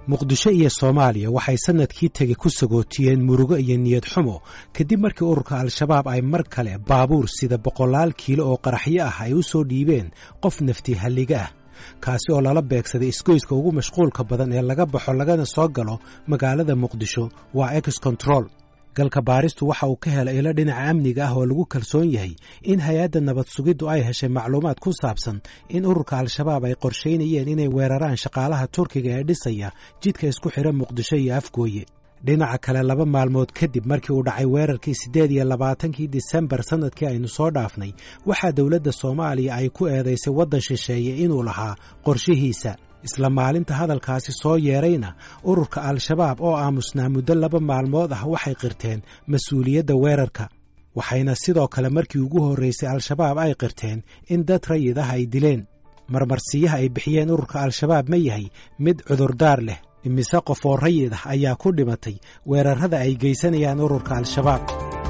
muqdisho iyo soomaaliya waxay sannadkii tegi ku sagootiyeen murugo iyo niyad xumo kadib markii ururka al-shabaab ay mar kale baabuur sida boqolaal kiilo oo qaraxyo ah ay u soo dhiibeen qof nafti halliga ah kaasi oo lala beegsaday isgoyska ugu mashquulka badan ee laga baxo lagana soo galo magaalada muqdisho waa ex control galka baaristu waxa uu ka helay ilo dhinaca amniga ah oo lagu kalsoon yahay in hay-adda nabad sugiddu ay heshay macluumaad ku saabsan in ururka al-shabaab ay qorshaynayeen inay weeraraan shaqaalaha turkiga ee dhisaya jidka isku xidha muqdisho iyo afgooye dhinaca kale laba maalmood kadib markii uu dhacay weerarkii siddeed iyo labaatankii disembar sannadkii aynu soo dhaafnay waxaa dowladda soomaaliya ay ku eedaysay waddan shisheeye inuu lahaa qorshihiisa isla maalinta hadalkaasi soo yeedrayna ururka al-shabaab oo aamusnaa muddo laba maalmood ah waxay qirteen mas-uuliyadda weerarka waxayna sidoo kale markii ugu horraysay al-shabaab ay qirteen in dad rayid ah ay dileen marmarsiyaha ay bixiyeen ururka al-shabaab ma yahay mid cudurdaar leh imise qof oo rayid ah ayaa ku dhimatay weerarrada ay geysanayaan ururka al-shabaab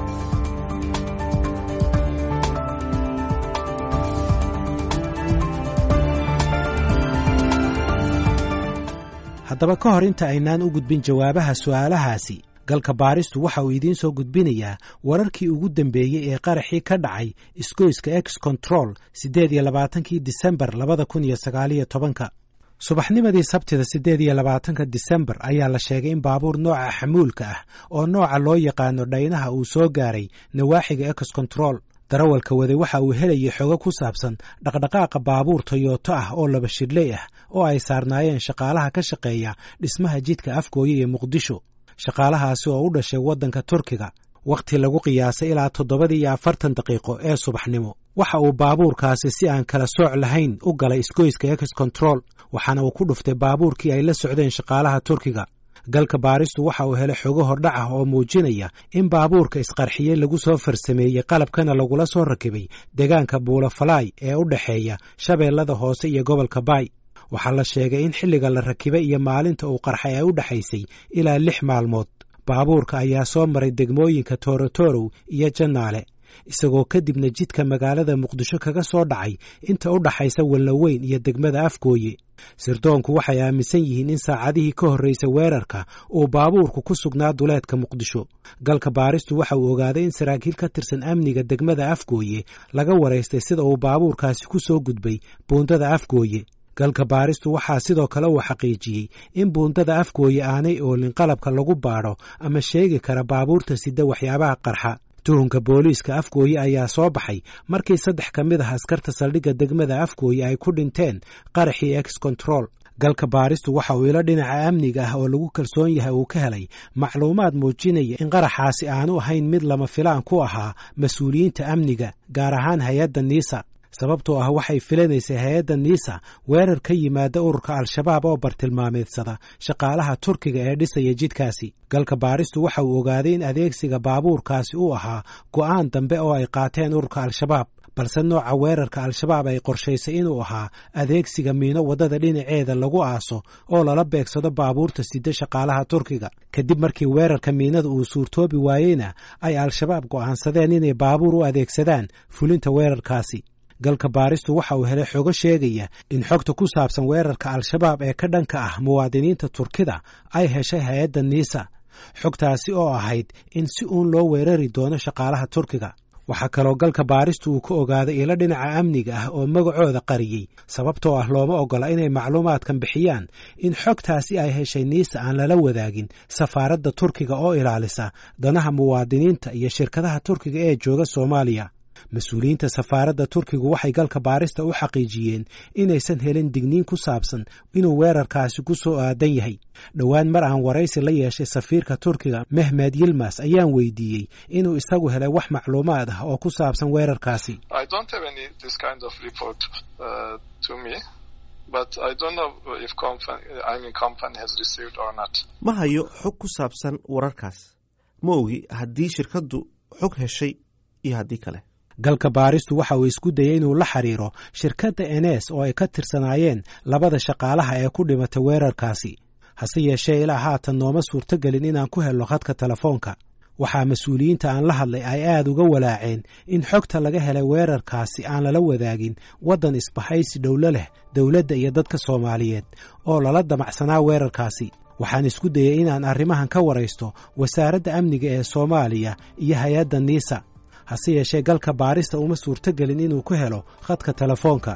haddaba ka hor inta aynaan u gudbin jawaabaha su'aalahaasi galka baaristu waxa uu idiin soo gudbinayaa wararkii ugu dambeeyey ee qaraxii ka dhacay isgoyska ex control siddeed iyo labaatankii disembar labada kun iyo sagaaliyo tobanka subaxnimadii sabtida siddeed iyo labaatanka disembar ayaa la sheegay in baabuur nooca xamuulka ah oo nooca loo yaqaano dhaynaha uu soo gaaray nawaaxiga ex control darawalka waday waxa uu helayay xogo ku saabsan dhaqdhaqaaqa baabuur toyoto ah oo laba shidhley ah oo ay saarnaayeen shaqaalaha ka shaqeeya dhismaha jidka afgooye iyo muqdisho shaqaalahaasi oo u dhashay waddanka turkiga wakhti lagu qiyaasay ilaa toddobadii iyo afartan daqiiqo ee subaxnimo waxa uu baabuurkaasi si aan kala sooc lahayn u galay isgoyska ex control waxaana uu ku dhuftay baabuurkii ay la socdeen shaqaalaha turkiga galka baaristu waxa uu helay xogo hordhac ah oo muujinaya in baabuurka isqarxiyey lagu soo farsameeyey qalabkana lagula soo rakibay deegaanka buulafalaay ee u dhexeeya shabeellada hoose iyo gobolka baay waxaa la sheegay in xilliga la rakibay iyo maalinta uu qarxay ay u dhexaysay ilaa lix maalmood baabuurka ayaa soo maray degmooyinka toorotorow iyo jannaale isagoo kadibna jidka magaalada muqdisho kaga soo dhacay inta u dhaxaysa wallaweyn iyo degmada afgooye sirdoonku waxay aaminsan yihiin in saacadihii ka horraysay weerarka uu baabuurku ku sugnaa duleedka muqdisho galka baaristu waxa uu ogaaday in saraakiil ka tirsan amniga degmada afgooye laga waraystay sida uu baabuurkaasi ku soo gudbay buundada afgooye galka baaristu waxaa sidoo kale uu xaqiijiyey in buundada afgooye aanay oolin qalabka lagu baadho ama sheegi kara baabuurta sida waxyaabaha qarxa tuhunka booliiska afgooye ayaa soo baxay markii saddex ka mid ah askarta saldhigga degmada afgooye ay ku dhinteen qaraxii ex control galka baaristu waxa uu ilo dhinaca amniga ah oo lagu kalsoon yahay uu ka helay macluumaad muujinaya in qaraxaasi aanu ahayn mid lama filaan ku ahaa mas-uuliyiinta amniga gaar ahaan hay-adda niisa sababtoo ah waxay filanaysay hay-adda niisa weerar ka yimaada ururka al-shabaab oo bartilmaameedsada shaqaalaha turkiga ee dhisaya jidkaasi galka baaristu waxa uu ogaaday in adeegsiga baabuurkaasi uu ahaa go'aan dambe oo ay qaateen ururka al-shabaab balse nooca weerarka al-shabaab ay qorshaysay inuu ahaa adeegsiga miino waddada dhinaceeda lagu aaso oo lala beegsado baabuurta sida shaqaalaha turkiga kadib markii weerarka miinada uu suurtoobi waayeyna ay al-shabaab go'aansadeen inay baabuur u adeegsadaan fulinta weerarkaasi galka baaristu waxa uu helay xogo sheegaya in xogta ku saabsan weerarka al-shabaab ee ka dhanka ah muwaadiniinta turkida ay heshay hay-adda niisa xogtaasi oo ahayd in si uun loo weerari doono shaqaalaha turkiga waxaa kaloo galka baaristu uu ka ogaaday ilo dhinaca amniga ah oo magacooda qariyey sababtoo ah looma oggola inay macluumaadkan bixiyaan in xogtaasi ay heshay niisa aan lala wadaagin safaaradda turkiga oo ilaalisa danaha muwaadiniinta iyo shirkadaha turkiga ee jooga soomaaliya mas-uuliyiinta safaaradda turkigu waxay galka baarista u xaqiijiyeen inaysan helin digniin ku saabsan inuu weerarkaasi ku soo aadan yahay dhowaan mar aan waraysi la yeeshay safiirka turkiga mehmed yilmas ayaan weydiiyey inuu isagu helay wax macluumaad ah oo ku saabsan weerarkaasi ma hayo xog ku saabsan wararkaas ma ogi haddii shirkaddu xog heshay iyo haddii kale galka baaristu waxa uu isku dayey inuu la xiriiro shirkadda enes oo ay ka tirsanaayeen labada shaqaalaha ee ku dhimatay weerarkaasi hase yeeshee ilaa haatan nooma suurtogelin inaan ku helno khadka telefoonka waxaa mas-uuliyiinta aan la hadlay ay aad uga walaaceen in xogta laga helay weerarkaasi aan lala wadaagin waddan isbahaysi dhowlo leh dowladda iyo dadka soomaaliyeed oo lala damacsanaa weerarkaasi waxaan isku dayey inaan arrimahan ka waraysto wasaaradda amniga ee soomaaliya iyo hay-adda niisa hase yeeshee galka baarista uma suurtogelin inuu ku helo khadka telefoonka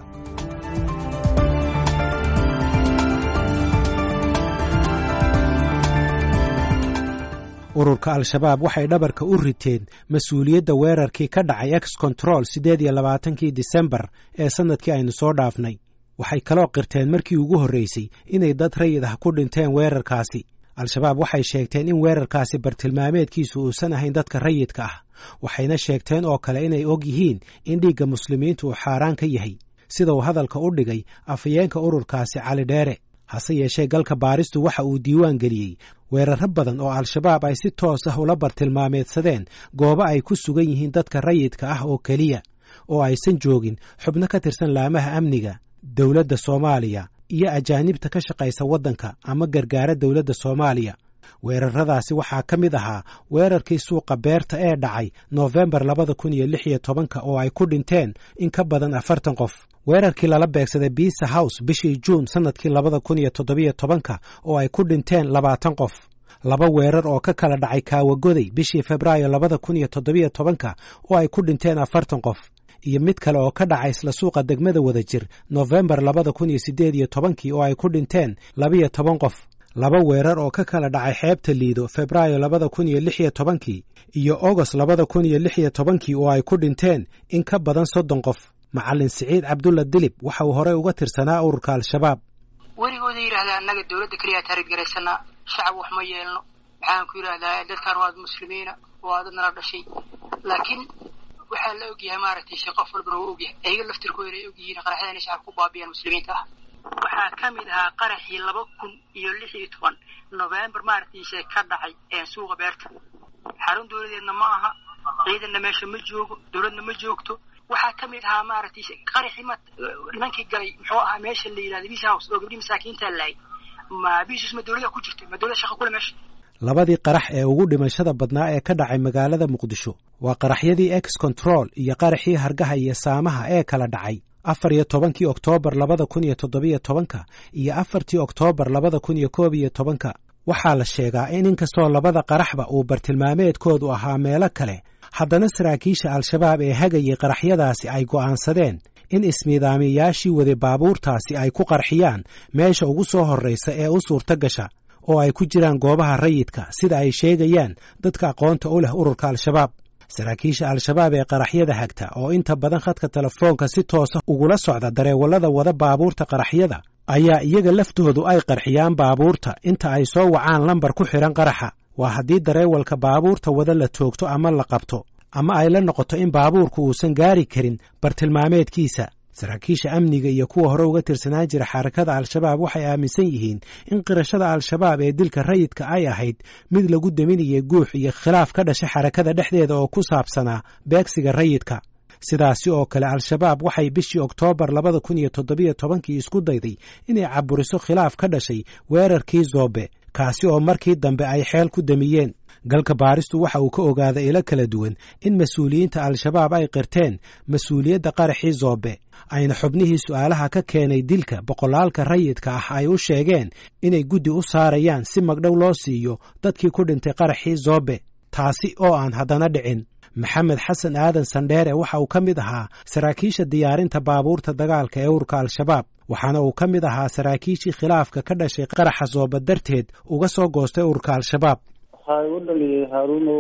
ururka al-shabaab waxay dhabarka u riteen mas-uuliyadda weerarkii ka dhacay ex control siddeed iyo labaatankii disembar ee sannadkii aynu soo dhaafnay waxay kaloo qirteen markii ugu horraysay inay dad rayid ah ku dhinteen weerarkaasi al-shabaab waxay sheegteen in weerarkaasi bartilmaameedkiisu uusan ahayn dadka rayidka ah waxayna sheegteen oo kale inay og yihiin in dhiigga muslimiintu uu xaaraan ka yahay sida uu hadalka u dhigay afhayeenka ururkaasi cali dheere hase yeeshee galka baaristu waxa uu diiwaan geliyey weerarro badan oo al-shabaab ay si toos ah ula bartilmaameedsadeen goobo ay ku sugan yihiin dadka rayidka ah oo keliya oo aysan joogin xubno ka tirsan laamaha amniga dowladda soomaaliya iyo ajaanibta ka shaqaysa waddanka ama gargaara dowladda soomaaliya weerarradaasi waxaa ka mid ahaa weerarkii suuqa beerta ee dhacay noofembar labada kun iyo lix iyo tobanka oo ay ku dhinteen in ka badan afartan qof weerarkii lala beegsaday biisa house bishii juun sannadkii labada kun iyo toddobiyo tobanka oo ay ku dhinteen labaatan qof laba weerar oo ka kala dhacay kaawagoday bishii febraayo labada kun iyo toddobiyo tobanka oo ay ku dhinteen afartan qof iyo mid kale oo ka dhacay isla suuqa degmada wada jir nofembar labada kun iyo siddeed iyo tobankii oo ay ku dhinteen labiyo toban qof laba weerar oo ka kala dhacay xeebta liido febraayo labada kun iyo lix iyo tobankii iyo ogost labada kun iyo lix iyo tobankii oo ay ku dhinteen in ka badan soddon qof macallin siciid cabdulla dilib waxa uu horey uga tirsanaa ururka al-shabaab weligooda yidhahdaa annaga dowladda keliyaa taariggaraysanaa shacab wax ma yeelno maxaan ku yidhahdaa dadkaan waad muslimiina waa dad nala dhashay laakiin waxaa la ogyahay maaragtay shee qof walbana waa ogyahay ayaga laftirkooda ay ogyihiin qaraxyada inay shacabka ku baabiyaan muslimiinta ah waxaa ka mid ahaa qaraxii laba kun iyo lix iyo toban novembar maaragtayse ka dhacay suuqa beerta xarun dowladeedna ma aha ciidanna meesha ma joogo dowladna ma joogto waxaa ka mid ahaa maaragtay qaraxii ma nimankii galay muxuu ahaa meesha la yidhahda bis house oo gabdhii masaakiinta laayay ma bisus ma dowlada ku jirta ma dowlada shaqa kule meesha labadii qarax ee ugu dhimashada badnaa ee ka dhacay magaalada muqdisho waa qaraxyadii ex control iyo qaraxii hargaha iyo saamaha ee kala dhacay afar iyo tobankii oktoobar labada kun iyo toddobiyo tobanka iyo afartii oktoobar labada kun iyo koob iyo tobanka waxaa la sheegaa in inkastoo labada qaraxba uu bartilmaameedkoodu ahaa meelo kale haddana saraakiisha al-shabaab ee hagayay qaraxyadaasi ay go'aansadeen in ismiidaamiyayaashii wade baabuurtaasi ay ku qarxiyaan meesha ugu soo horraysa ee u suurto gasha oo ay ku jiraan goobaha rayidka sida ay sheegayaan dadka aqoonta u leh ururka al-shabaab saraakiisha al-shabaab ee qaraxyada hagta oo inta badan khadka telefoonka si toosa ugula socda dareewallada wada baabuurta qaraxyada ayaa iyaga laftoodu ay qarxiyaan baabuurta inta ay soo wacaan lambar ku xidhan qaraxa waa haddii dareewalka baabuurta wada la toogto ama la qabto ama ay la noqoto in baabuurku uusan gaari karin bartilmaameedkiisa saraakiisha amniga iyo kuwa hore uga tirsanaan jira xarakada al-shabaab waxay aaminsan yihiin in qirashada al-shabaab ee dilka rayidka ay ahayd mid lagu deminayay guux iyo khilaaf ka dhashay xarakada dhexdeeda oo ku saabsanaa beegsiga rayidka sidaasi oo kale al-shabaab waxay bishii oktoobar labada kun iyo toddobiyo tobankii isku dayday inay caburiso khilaaf ka dhashay weerarkii zoobe kaasi oo markii dambe ay xeel ku damiyeen galka baaristu waxa uu ka ogaaday ilo kala duwan in mas-uuliyiinta al-shabaab ay qirteen mas-uuliyadda qaraxii zoobe ayna xubnihii su'aalaha ka keenay dilka boqolaalka rayidka ah ay u sheegeen inay guddi u saarayaan si magdhow loo siiyo dadkii ku dhintay qaraxii zoobe taasi oo aan haddana dhicin maxamed xasan aadan sandheere waxa uu ka mid ahaa saraakiisha diyaarinta baabuurta dagaalka ee ururka al-shabaab waxaana uu ka mid ahaa saraakiishii khilaafka ka dhashay qaraxa zoobe darteed uga soo goostay ururka al-shabaab waxaa igu dhaliyay haaruunow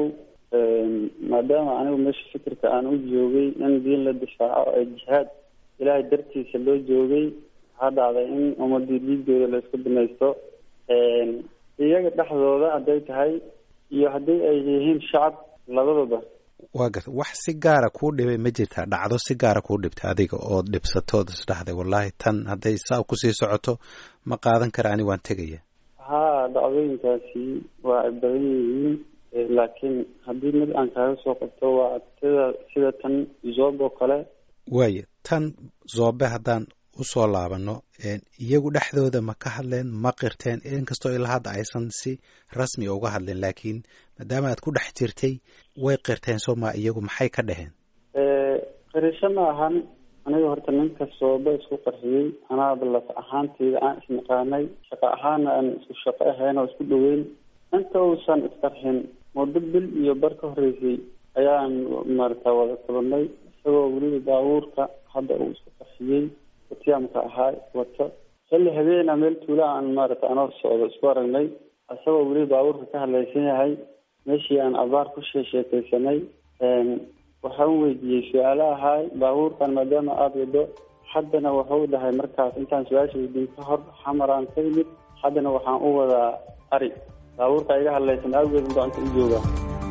maadaama anigu meesha fikirka aan u joogay in diin la difaaco ee jihaad ilaahay dartiisa loo joogay waxaa dhacday in ummadii dhiigooda la isku binaysto iyaga dhexdooda hadday tahay iyo haddii ay yihiin shacab labadooda waa garta wax si gaara kuu dhibay ma jirtaa dhacdo si gaara kuu dhibtay adiga ood dhibsatood isdhahday wallaahi tan hadday saa kusii socoto ma qaadan kara ani waan tegaya haa dhacdooyinkaasi waa ay badan yihiin laakiin haddii mid aan kaaga soo qabto waa sida sida tan zoob oo kale waaya tan zoobe haddaan usoo laabano iyagu dhexdooda ma ka hadleen ma qirteen inkastoo ilaa hadda aysan si rasmi uga hadleen laakiin maadaama aad ku dhex jirtay way qirteen soo ma iyagu maxay ka dhaheen qirisho ma ahan aniga horta ninka sooba isku qarxiyey anaaba laf ahaanteyda aan isnaqaanay shaqo ahaana aan isku shaqo ahayn oo isku dhaweyn inta uusan isqarxin muddo bil iyo bar ka horeysay ayaan maarata wada kulanay isagoo weliba baabuurka hadda uu isku qarxiyey watiyaamka ahaa wato xilli habeena meel tuula aan maarata anoo socdo isku aragnay isagoo weliba baabuurka ka hadlaysan yahay meeshii aan abaar ku sheesheekeysanay waxaan weydiiyey su-aalo ahaay baabuurkan maadaama aada wado haddana wuxuu dhahay markaas intaan su-aasha weydiin ka hor xamaraan ka yimid haddana waxaan u wadaa ari baabuurka iga hadlaysan awgeed unbaa inta u joogaa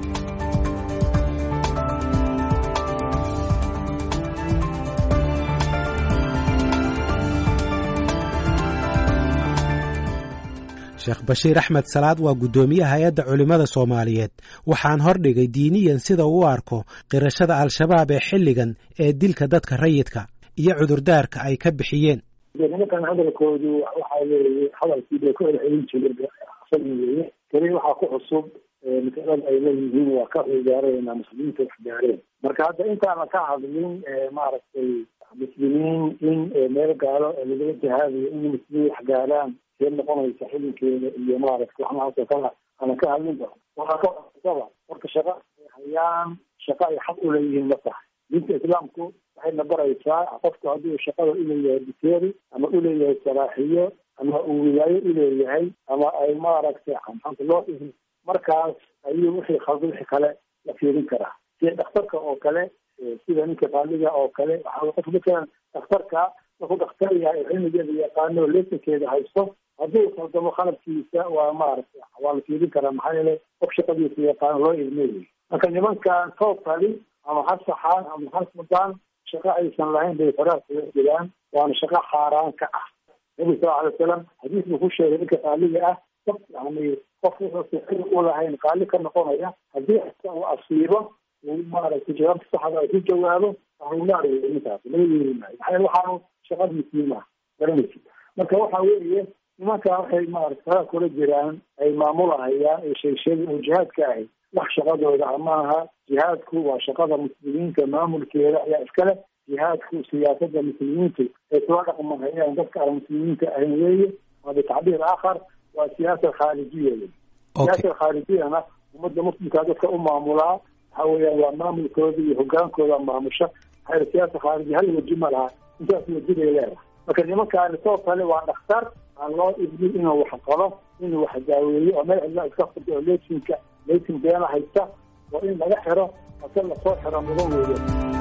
sheekh bashiir axmed salaad waa guddoomiyaha hay-adda culimmada soomaaliyeed waxaan hordhigay diiniyan sida uu u arko qirashada al-shabaab ee xilligan ee dilka dadka rayidka iyo cudurdaarka ay ka bixiyeen nimankan hadalkoodu waxa weeye hadalkii bay ku celcelin jireen weye keli waxaa ku cusub masalada ay leeyihiin waa ka cigaareenaa muslimiinta wax gaareen marka hadda intaana ka hadlin maaragtay muslimiin in meel gaalo lagala jihaadayo in muslimiin wax gaaraan see noqonaysa xilinkeeda iyo maaragtay waxnahaasoo kala ana ka hadlinba waxaa ka cusaba marka shaqa ay hayaan shaqa ay xaq uleeyihiin ma tahay diinta islaamku waxayna baraysaa qofku hadduu shaqada uleeyahay biteeri ama uleeyahay salaaxiyo ama uu wilaayo uleeyahay ama ay maaragtay maxaanta loo dhihi markaas ayuu wixii khalda wixii kale la fiirin karaa sida dhakhtarka oo kale sida ninka qaaliga oo kale waxaa qof matalan dhakhtarka markuu dhakhtar yahay cilmigeeda yaqaano lesankeeda haysto hadduu khaldamo khalabkiisa waa maaragtay waa la fiirin karaa maxaa yeele qof shaqadiisa yaqaano loo ilmeeyay marka nimankan totally ama ha saxaan ama ha mudaan shaqo aysan lahayn bay faraha kaga jiraan waana shaqo xaaraan ka ah nabi sal alay wasalam xadiis buu ku sheegay ninka qaaliga ah qof yani qof wuxuusa xil u lahayn qaali ka noqonaya haddii uu asiibo uu maaragtay jawaabta saxda ay ku jawaabo ahlunaar wey ninkaas laga yeeri maayo maxaa yeele waxaanu shaqadiisii maha garanaysi marka waxa weeye nimanka waxay maarata faraha kula jiraan ay maamulahayaan ee sheegsheegi oo jihaadka ahay wax shaqadooda maaha jihaadku waa shaqada muslimiinta maamulkeeda ayaa iskale jihaadku siyaasada muslimiintu ay kula dhaqmahayaan dadka aan muslimiinta ahayn weeye waa bitacbiir aakhar waa siyaasa khaarijiya wey siyaasa khaarijiyana ummadda muslimkaa dadka u maamulaa waxa weeyaan waa maamulkooda iyo hogaankooda maamusha maxaa siyaasa khaarijiya hal weji ma laha intaas weji bay leedahay marka nimankaani soo kale waa dhakhtar aan loo ibnin inuu wax qalo inuu wax daaweeyo oo meel cidla iska furto oo lesinka lesin beena haysta oo in laga xiro ase lasoo xiro mudan weeye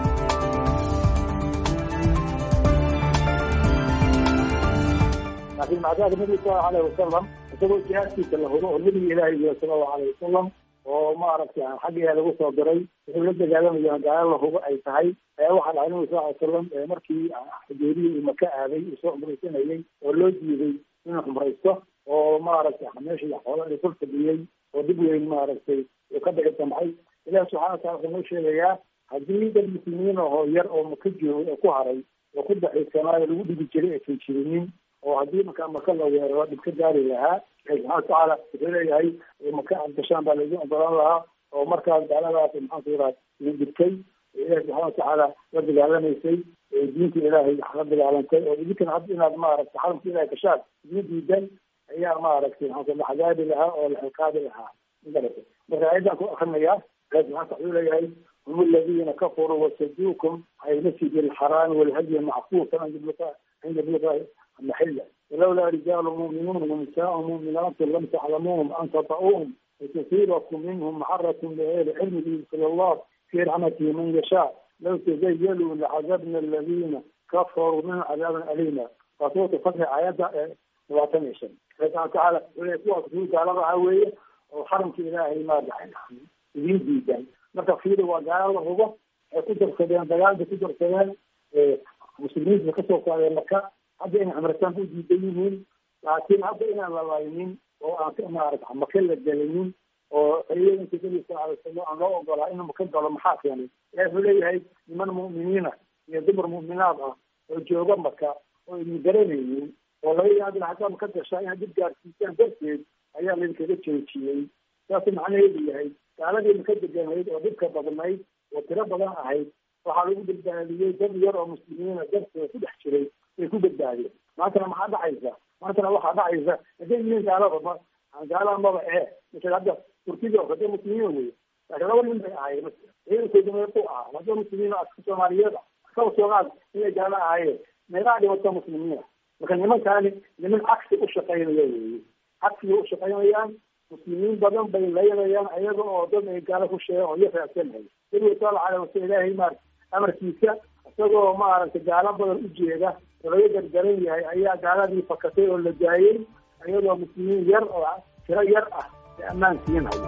laakiin macdaada nabiga salallahu alayhi wasalam isagoo jihaadkiisa la hubo oo nabiga ilaahi yihi sala allahu alayhi wasalam oo maaragtay xaggiyaa lagu soo diray wuxuu la dagaalamayaa gaalo la hubo ay tahay ayaa waxaa dhacay nabiga sal ly salam markii xudeeriya iyo maka aaday uu soo cumraysanayay oo loo diiday inuu cumraysto oo maaragtay meeshii xoola la kor fadhiyey oo dib weyn maaragtay uu ka dhici damcay ilahi subxana watala wuxuu noo sheegayaa haddii dad muslimiin ahoo yar oo maka joogay oo ku haray oo ku daxiisanaayo lagu dhigi jiray aysan jirinin oo haddii markaa maka la weeraro dhib ka gaari lahaa ilahi subxana watacaala wuxuu leeyahay maka aad gashaan baa laidin ogolaan lahaa oo markaas gaaladaas maxaanku yiraha idin dhibtay ilahi subxana watacaala la dagaalamaysay diinta ilaahay la dagaalantay oo idinkana hadda inaad maaragtay xaramka ilahay gashaan idin diidan ayaa maaragtay maxaa la xagaabi lahaa oo la xiqaabi lahaa magarata marka ayadan ku akrinayaa ilahi subxana wuxuu leeyahay hum aladiina kafaruu wasaduukum can ilmasjid alxaraami walhadyi mackuufan cinda yabluqa maxila walawlaa rijaalu mu'minuun wanisaau mu'minaatu lam taclamuuhum an tata'uuhum litusiibakum minhum maxaratun bigayri cilmi yudkil allah fi raxmatihi man yashaa law tazayaluu lacadabna aladiina kafaruu minhum cadaaban alima waa suuratu fatxi aayadda labaatan iyo shan ilahi subana watacaala wle kuwaas kuu gaalada ah weeye oo xaramka ilaahay maadaxay idiin diidan marka fiida waa gaalo la hubo waxay ku darsadeen dagaalbay ku darsadeen muslimiinta kasoo saareen maka hadda inay cumrataan u diidan yihiin laakiin hadda inaan la laynin oo aan maarata maka la gelinin oo xoriyooyinka nabi sal alay slam aan loo ogolaa inuu maka galo maxaa keenay ilahi wuxuu leeyahay niman mu'miniina iyo dumar mu'minaad ah oo jooga maka oo idin garanaynin oo laga yaabila haddaa maka gashaa inaad dib gaarsiisaan darteed ayaa laydinkaga joojiyey saasuu macnaheedu yahay gaaladii maka deganayd oo dhibka badnayd oo tiro badan ahayd waxaa lagu badbaadiyey dad yar oo muslimiina dartooda ku dhex jiray ay ku badbaadiyeen maantana maxaa dhacaysa maantana waxaa dhacaysa hadday yihiin gaalada gaalada maba ee misal hadda turkida oo hadda muslimiin wey laakiin laba nin bay ahaayeen ciidankooda meequ ahaa hadda muslimiin aska soomaaliyeed kaba soomaal inay gaalo ahaayeen meeqaa dhibata muslimiina marka nimankaani niman cagsi u shaqaynaya weeye cagsigay u shaqaynayaan muslimiin badan bay laynayaan ayaga oo dad ay gaalo ku sheegan oo iyo raacsanhay nabiga sala alay wasala ilaahay maar amarkiisa isagoo maaragtay gaalo badan u jeeda oo laga gargaran yahay ayaa gaaladii fakatay oo la daayey iyadoo muslimiin yar oo tiro yar ah ee ammaan siinaya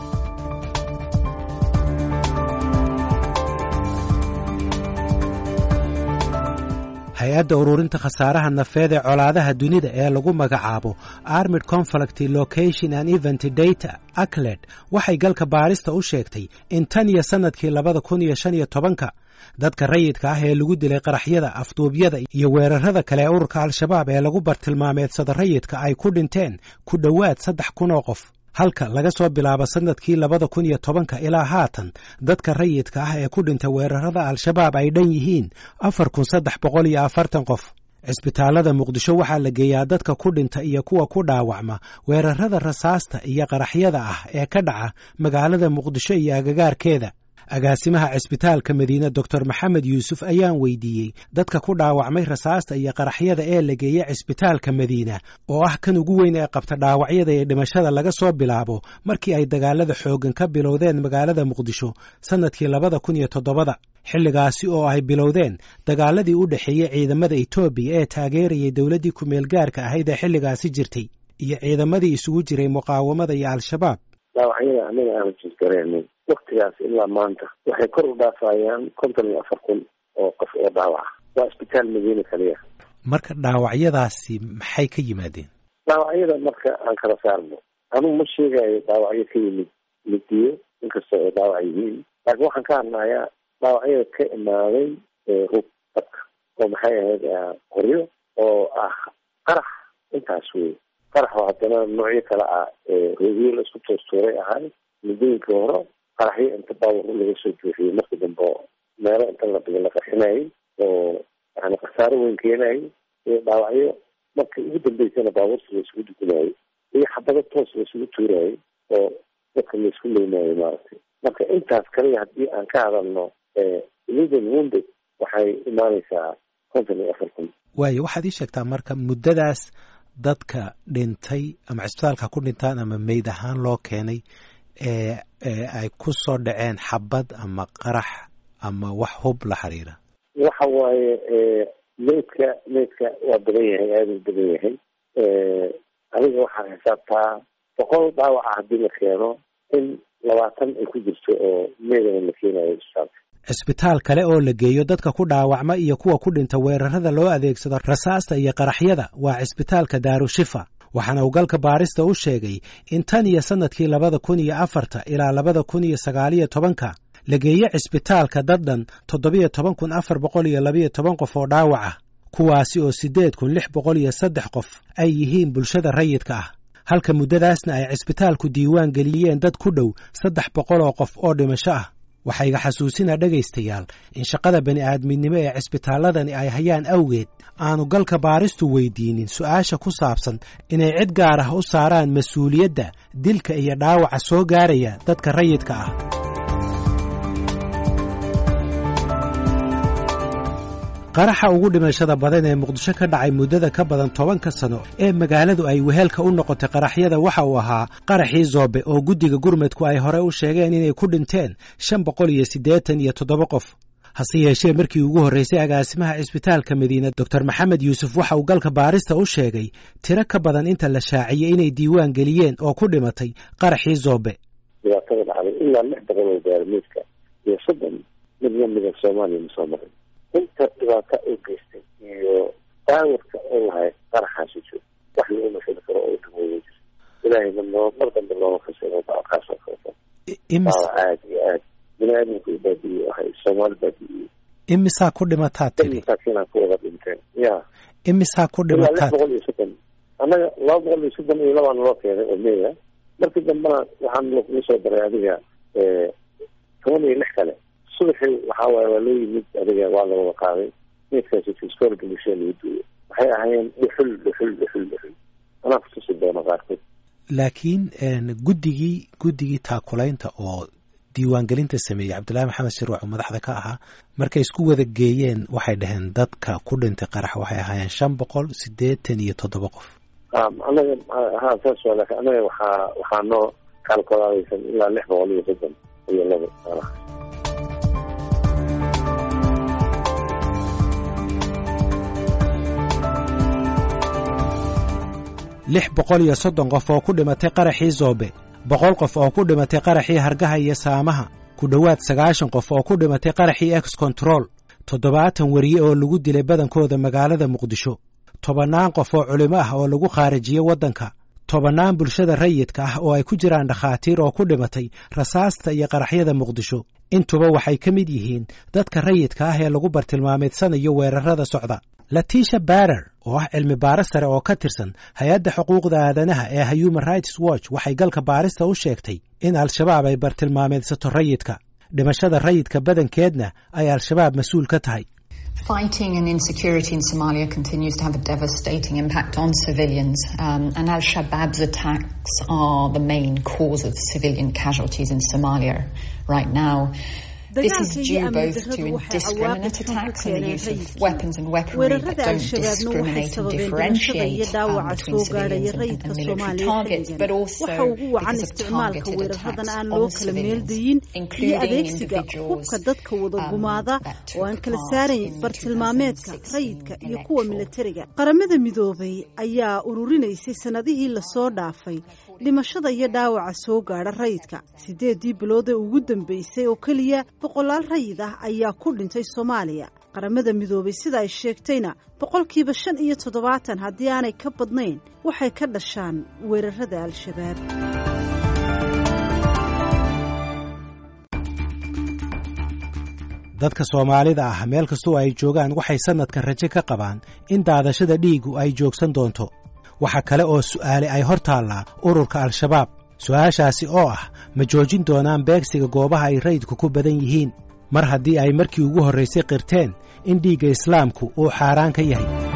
hay-adda ururinta khasaaraha nafeed ee colaadaha dunida ee lagu magacaabo armid conflict location and event data acled waxay galka baarista u sheegtay in tan iyo sannadkii labada kun iyo shan iyo tobanka dadka rayidka ah ee lagu dilay qaraxyada afduubyada iyo weerarada kale ee ururka al-shabaab ee lagu bartilmaameedsada rayidka ay ku dhinteen ku dhowaad saddex kun oo qof halka laga soo bilaabo sannadkii labada kun iyo tobanka ilaa haatan dadka rayidka ah ee ku dhinta weerarada al-shabaab ay dhan yihiin afar kun saddex boqol iyo afartan qof cisbitaalada muqdisho waxaa la geeyaa dadka ku dhinta iyo kuwa ku dhaawacma weerarada rasaasta iyo qaraxyada ah ee ka dhaca magaalada muqdisho iyo agagaarkeeda agaasimaha cisbitaalka madiine doctor maxamed yuusuf ayaan weydiiyey dadka ku dhaawacmay rasaasta iyo qaraxyada ee la geeya cisbitaalka madiina oo ah kan ugu weyn ee qabta dhaawacyada iyo dhimashada laga soo bilaabo markii ay dagaalada xooggan ka bilowdeen magaalada muqdisho sannadkii labada kun iyo todobada xilligaasi oo ay bilowdeen dagaaladii u dhexeeyey ciidamada etoobiya ee taageerayay dowladdii ku-meel gaarka ahayd ee xilligaasi jirtay iyo ciidamadii isugu jiray muqaawamada iyo al-shabaab dhaawacyada anaga aanu jirgareenay waktigaas ilaa maanta waxay kor u dhaafayaan konton iyo afar kun oo qof oo dhaawaca waa isbitaal madiina kaliya marka dhaawacyadaasi maxay ka yimaadeen dhaawacyada marka aan kala saarno anugu ma sheegayo dhaawacyo ka yimid midiyo inkastoo ay dhaawac yihiin laakiin waxaan ka hadlayaa dhaawacyada ka imaaday hub dadka oo maxay ahayd qoryo oo ah qarax intaas wey qarax oo haddana noocyo kale ah roogyo la isku tuurtuuray ahay muddooyinka hore qaraxyo inta baawar laga soo buuxiyey marka dambe oo meelo inta la dhigo la qarxinayay oo yani khasaaro weyn keenayay iyo dhaawacyo marka ugu dambeysana baabuurta la isugu dugunayay iyo xabado toos la isugu tuurayay oo dadka la isku leynayo maaragtay marka intaas kaliya haddii aan ka hadalno lidan wounded waxay imaaneysaa konton iyo afar kun waayo waxaad ii sheegtaa marka muddadaas dadka dhintay ama cisbitaalka ku dhintaan ama meyd ahaan loo keenay ee ay ku soo dhaceen xabad ama qarax ama wax hub la xiriira waxa waaye meydka meydka waa badan yahay aada u badan yahay adiga waxaa xisaabtaa boqol dhaawaca haddii la keeno in labaatan ay ku jirto oo meydana la keenayo isbitaalka cisbitaal kale oo la geeyo dadka ku dhaawacma iyo kuwa ku dhinta weerarada loo adeegsado rasaasta iyo qaraxyada waa cisbitaalka daarushifa waxaana uu galka baarista u sheegay in tan iyo sannadkii labada kun iyo afarta ilaa labada kun iyo sagaaliyo tobanka la geeyo cisbitaalka dad dhan toddobiyo toban kun afar boqol iyo labayo toban qof oo dhaawac ah kuwaasi oo siddeed kun lix boqol iyo saddex qof ay yihiin bulshada rayidka ah halka muddadaasna ay cisbitaalku diiwaan geliyeen dad ku dhow saddex boqol oo qof oo dhimasho ah waxaa iga xasuusinaa dhegaystayaal in shaqada bani aadminimo ee cisbitaalladani ay hayaan awgeed aanu galka baaristu weydiinin su'aasha ku saabsan inay cid gaar ah u saaraan mas-uuliyadda dilka iyo dhaawaca soo gaaraya dadka rayidka ah qaraxa ugu dhimashada badan ee muqdisho ka dhacay muddada ka badan tobanka sano ee magaaladu ay weheelka u noqotay qaraxyada waxa uu ahaa qaraxii zoobe oo guddiga gurmudku ay hore u sheegeen inay ku dhinteen shan boqol iyo siddeetan iyo toddoba qof hase yeeshee markii ugu horraysay agaasimaha cisbitaalka madiina doctor maxamed yuusuf waxa uu galka baarista u sheegay tiro ka badan inta la shaaciyey inay diiwaan geliyeen oo ku dhimatay qaraxii zoobe dhibaatada dhacday ilaa lix boqol oo gaarmiidka iyo soddon mid lamida soomaaliya ma soo marin inta dhibaata u geystay iyo daawarka oo lahay qaraxaasi jiro wax lagu mashali karo oo dawooda jiro ilaahayna noo mar dambe looma kasino kaas oo kaleto daawa aada iyo aad bini aadamku baadiye ahay soomaali baadiye imisaa ku dhimataa tiri masaakiinaa ku wada dhinteen ya imisaa ku ilaa lix dhimataa boqol iyo soddon annaga laba boqol iyo soddon iyo labaan loo keenay oo meya markii dambena waxaan lagu soo daray adiga toban iyo lix kale subaxii waxaa waaye waa loo yimid adiga waa la wada qaaday meydkaasi fiskoolka bulshada lagu duuyo waxay ahaayeen dhuxul dhuxul dhuxul dhuxul anaa kutusi doono qaarkood laakiin guddigii guddigii taakulaynta oo diiwaangelinta sameeyey cabdullaahi maxamed shirwac oo madaxda ka ahaa markay isku wada geeyeen waxay dhaheen dadka ku dhintay qarax waxay ahaayeen shan boqol siddeetan iyo toddoba qof anaga ha saas waa laakiin anaga waxaa waxaa noo kaalkolaadaysan ilaa lix boqol iyo soddon iyo laba meelaha lix boqol iyo soddon qof oo ku dhimatay qaraxii zoobe boqol qof oo ku dhimatay qaraxii hargaha iyo saamaha ku dhowaad sagaashan qof oo ku dhimatay qaraxii ex control toddobaatan weriye oo lagu dilay badankooda magaalada muqdisho tobannaan qof oo culimo ah oo lagu khaarijiyey waddanka tobannaan bulshada rayidka ah oo ay ku jiraan dhakhaatiir oo ku dhimatay rasaasta iyo qaraxyada muqdisho intuba waxay ka mid yihiin dadka rayidka ah ee lagu bartilmaameedsanayo weerarada socda latisha barer oo ah cilmi baaris sare oo ka tirsan hay-adda xuquuqda aadanaha ee human rights watch waxay galka baarista u sheegtay in al-shabaab ay bartilmaameedsato rayidka dhimashada rayidka badankeedna ay al-shabaab mas-uul ka tahay Fighting and insecurity in Somalia continues to have a devastating impact on civilians, um, and Al Shabaab's attacks are the main cause of civilian casualties in Somalia right now. This is due both to indiscriminate attacks and the use of weapons and weaponry that don't discriminate and differentiate um, between civilians and, and military targets, but also because of targeted attacks on civilians, including individuals um, that took part in bartilmaameedka rayidka iyo kuwa milatariga qaramada midoobay ayaa ururinaysay sanadihii lasoo dhaafay dhimashada iyo dhaawaca soo gaadha rayidka sideedii bilood ee ugu dambeysay oo keliya boqolaal rayid ah ayaa ku dhintay soomaaliya qaramada midoobay sida ay sheegtayna boqolkiiba shan iyo toddobaatan haddii aanay ka badnayn waxay ka dhashaan weerarada al-shabaab dadka soomaalida ah meel kastoo ay joogaan waxay sannadkan rajo ka qabaan in daadashada dhiigu ay joogsan doonto waxa kale oo su'aale ay hor taallaa ururka al-shabaab su'aashaasi oo ah ma joojin doonaan beegsiga goobaha ay rayidku ku badan yihiin mar haddii ay markii ugu horraysay qirteen in dhiigga islaamku uu xaaraan ka yahay